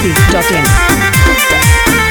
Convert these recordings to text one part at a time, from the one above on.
biharmasti.in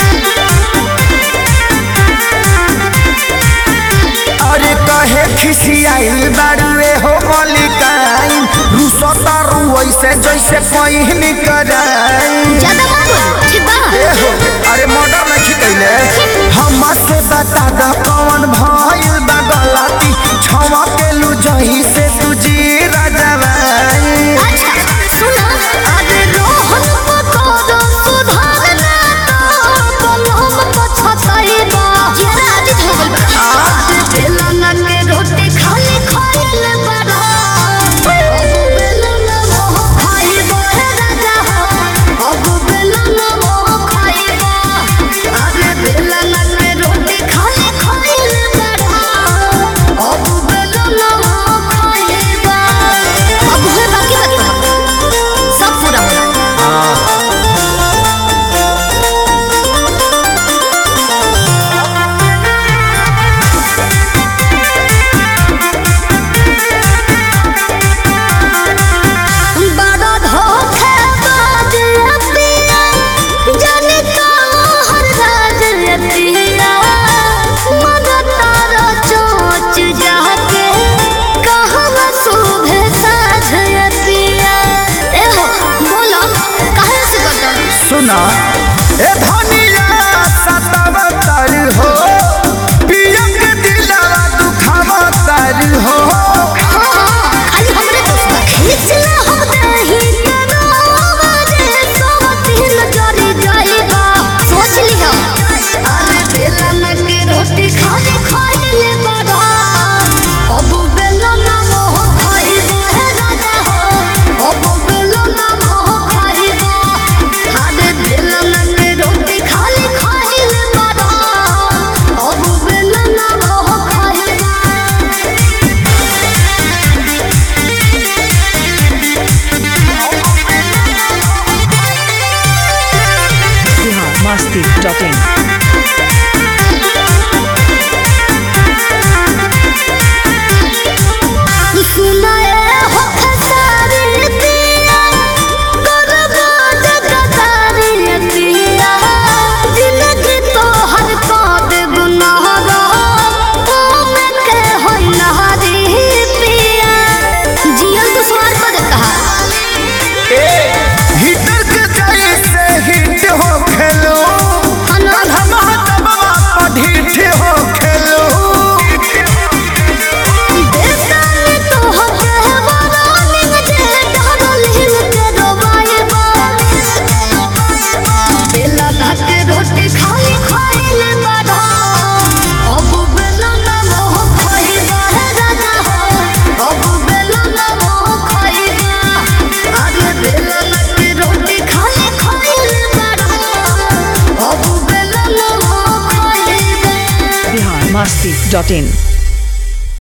अरे कहे खिसियाइल बाड़ुए हो मलिकाइन रूसो तारू ऐसे जैसे कहीं कराई ज्यादा मत बोलो ठीक बा ए हो अरे मर्डर नहीं कैले हमा से बता द कौन भइल बा गलती क्षमा के लू जही से तुझी राजवाई अच्छा सुनो अरे रोहन को करो सुधारना तो कलम को छतई बा जरा आज हो गइल बा आज बेलना के रोटी खाली खाइल बड़ा अब बेलना मोह खाइबो हे राजा हो अब बेलना मोह खाइबो अरे बेलना के रोटी खाली खाइल बड़ा अब बेलना मोह खाइबो अब है बाकी बाकी सब पूरा होना बड़ा धोखेबाज अतिया, जाने कहाँ राज अतिया। मगर तारा चोंच जाके, कहवा शोभे साझ अतिया। ए हो, बोलो, काहे से करता? सुना ए धनिया सतावतर हो पियम के दिलवा दुखावतर हो हाँ, हाँ, खाली हमरे दोस्त बा। खींच ला हम दही के नावा जे सोहतिन जरी जाइबा। सोच लिहा। अरे बेलन के रोटी खाली खाइले बड़ा। अब बेलन मोह खाइबो हे राजा हो। अब बेलन मोह खाइबो। अरे बेलन के रोटी खाली खाइले बड़ा। अब बेलन मोह खाइबो। biharmasti.in सुनाए हो खसारी दिया करबा जगदारी दिया जिंदगी तो हर काद गुनाहगा ओमे के होई नहारी पिया जियल तो सुनार को देता हिटर के जैसे हिट हो खेलो हना धमाधमा पढ़िठ हो खेलो देता में तो हके वरानी जे डरल हिल के रोबाए बा बेला के रोटी खाई खाइले बड़ा अब बेला ना मोह खाइबा हे राजा हो अब बेला ना मोह खाइबा अरे बेला के रोटी खाई खाइले बड़ा अब बेला ना मोह खाइबा biharmasti.in